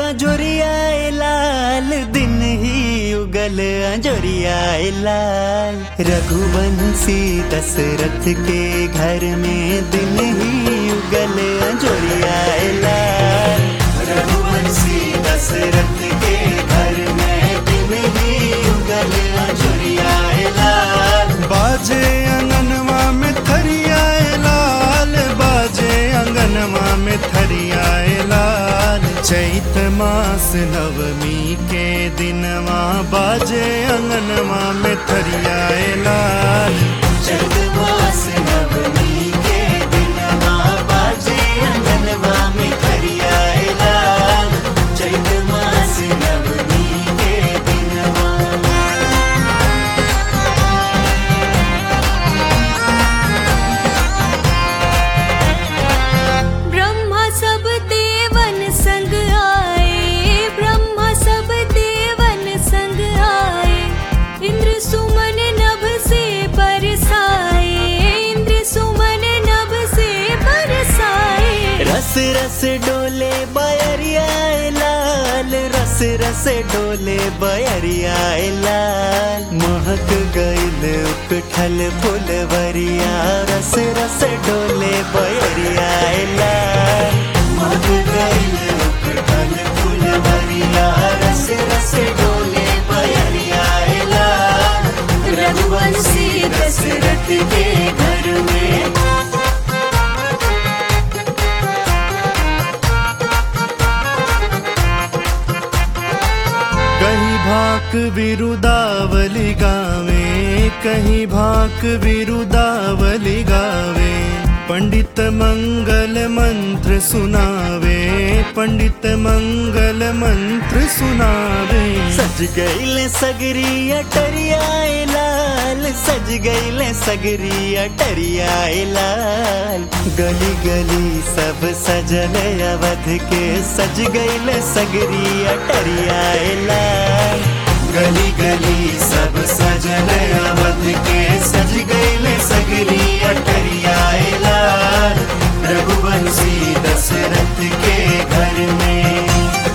अजोरिया लाल दिन ही उगल अजोरिया लाल रघुवंशी दशरथ के घर में दिन ही उगल अजोरिया लाल रघुवंशी दशरथ के घर में दिन ही उगल अजोरिया लाल बाजे अंगनवा में थरियाए लाल बाजे अंगनवा में थरियाए लाल चैत मास नवमी के दिनवा बाजे अंगनवा में थरियाए लाल चैत मास नवमी के दिनवा बाजे अंगनवा में थरियाए लाल चैत मास नवमी के दिनवा ब्रह्मा सब देवन संग आए ब्रह्मा सब देवन संग आए इंद्र सुमन नभ से बरसाए इंद्र सुमन नभ से बरसाए रस रस डोले बयरियाए लाल रस रस डोले बयरियाए लाल महक गईल उकठल फुलवरिया रस रस डोले बयरियाए लाल महक गईल उकठल फुलवरिया रस रस डोले बयरियाए लाल रघुवंशी दशरथ के घर में कहीं भाक विरुदावली गावे कहीं भाक विरुदावली गावे पंडित मंगल मंत्र सुनावे पंडित मंगल मंत्र सुनावे सज गईले सगरी अटरियाए लाल सज गईले सगरी अटरियाए लाल गली गली सब सजल अवध के सज गईले सगरी अटरियाए लाल गली गली सब सजल अवध के सज गईले सगरी अटरियाए लाल रघुवंशी दशरथ के घर में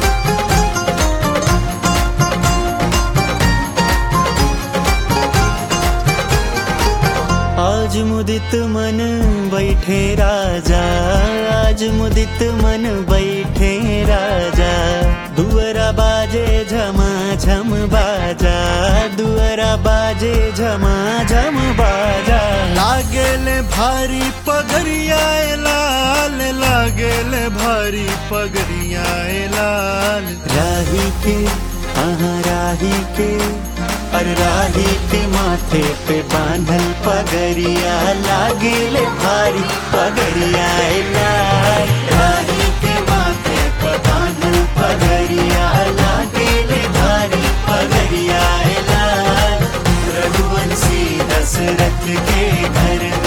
आज मुदित मन बैठे राजा आज मुदित मन बैठे राजा दुअरा बाजे झमा झम बाजा दुअरा बाजे झमा झम बाजा लागेले भारी पगरियाए लाल लागेले भारी पगरियाए लाल राही के हाँ राही के और राही के माथे पे बांधल पगरिया लागेले भारी पगरिया लाल राही के माथे पे बांधल पगरिया लागेले भारी पगरिया लाल रघुवंशी दशरथ के घर